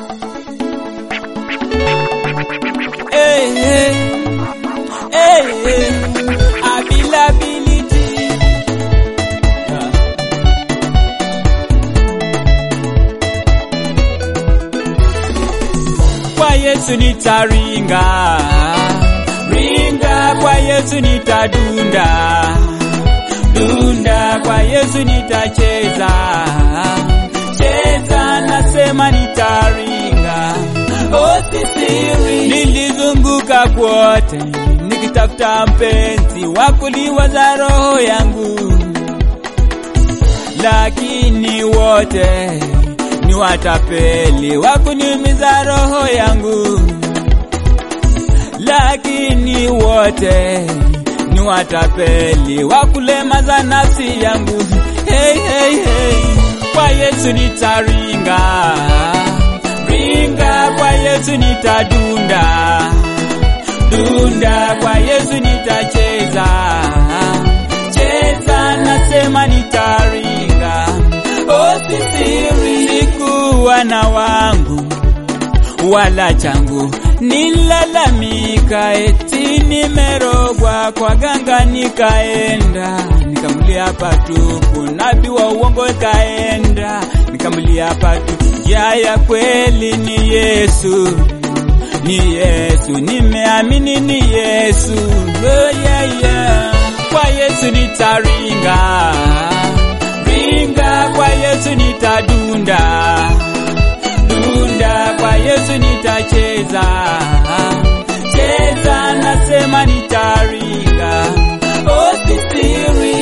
Hey, hey, hey, hey. Availability. Yeah. Kwa Yesu nitaringa, ringa kwa Yesu nitadunda, dunda kwa Yesu nitacheza, cheza nasema nitaringa. Oh, sisiri nilizunguka kwote nikitafuta mpenzi wa kuliwaza roho yangu, lakini wote ni watapeli wa kuniumiza roho yangu, lakini wote ni watapeli wa kulemaza nafsi yangu. Hey, hey, hey. Kwa Yesu nitaringa, ringa kwa Yesu nitadunda, dunda kwa Yesu nitacheza, cheza nasema nitaringa. Oh, sisiri sikuwa na wangu wala changu, nilalamika eti nimerogwa kwa ganga, nikaenda nikamlia patupu, nabii wa uongo kaenda nikamlia patupu. Njia ya kweli ni Yesu, ni Yesu, nimeamini ni Yesu. Oh, yeah, yeah. Kwa Yesu nitaringa ringa kwa Yesu nitadunda, dunda kwa Yesu nitacheza, cheza nasema nitaringa. Oh, sisiri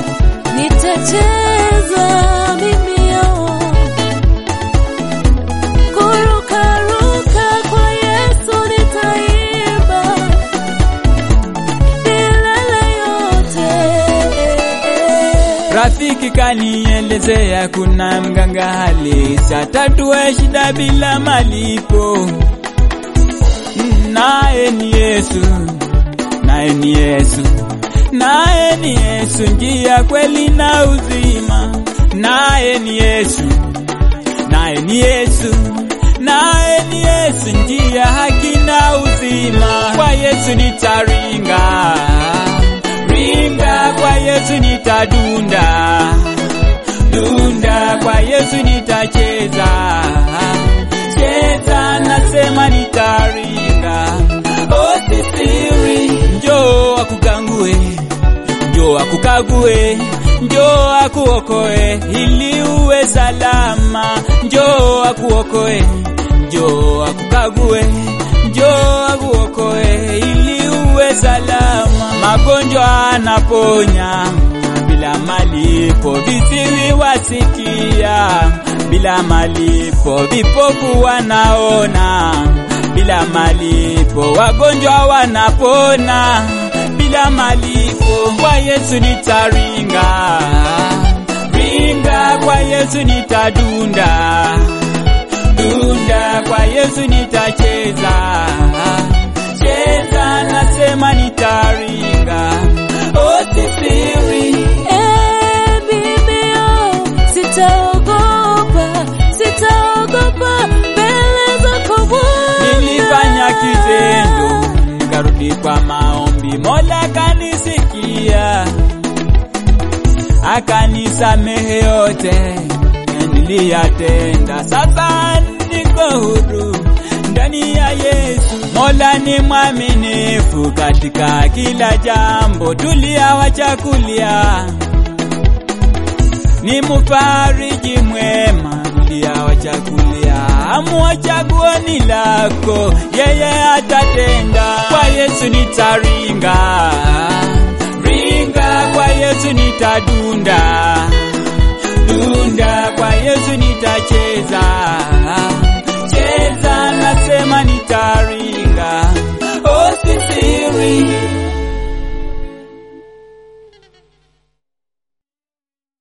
Nitacheza mimi yo kurukaruka kwa Yesu nitaimba milele yote. Rafiki kanielezea kuna mganga halisi atatue shida bila malipo, naye ni Yesu, naye ni Yesu, naye ni Yesu, njia kweli na uzima, naye ni Yesu, naye ni Yesu, naye ni Yesu, njia haki na uzima. Kwa Yesu nitaringa ringa kwa Yesu nitadunda, dunda kwa Yesu nitacheza, cheza nasema nitaringa. Oh, sisiri njoo akugangue, njoo akukague, njoo akuokoe ili uwe salama, njoo akuokoe, njoo akukague, njoo akuokoe ili uwe salama. Magonjwa anaponya bila malipo, viziwi wasikia bila malipo, vipofu wanaona bila malipo, wagonjwa wanapona bila malipo. Kwa Yesu nitaringa, ringa kwa Yesu nitadunda, dunda kwa Yesu nitacheza, cheza nasema nitaringa. Oh, sisiri Eh, mimi yo sitaogopa, sitaogopa mbele zako Bwana. Nilifanya kitendo, nikarudi kwa maombi, Mola kanisikia, akanisamehe yote niliyatenda. Sasa niko huru ndani ya Yesu. Mola ni mwaminifu katika kila jambo, tuliawachakulia ni mufariji mwema uliawachakulia, amua chaguoni lako, yeye atatenda. Kwa Yesu nitaringa, ringa kwa Yesu nitadunda, dunda kwa Yesu nitacheza,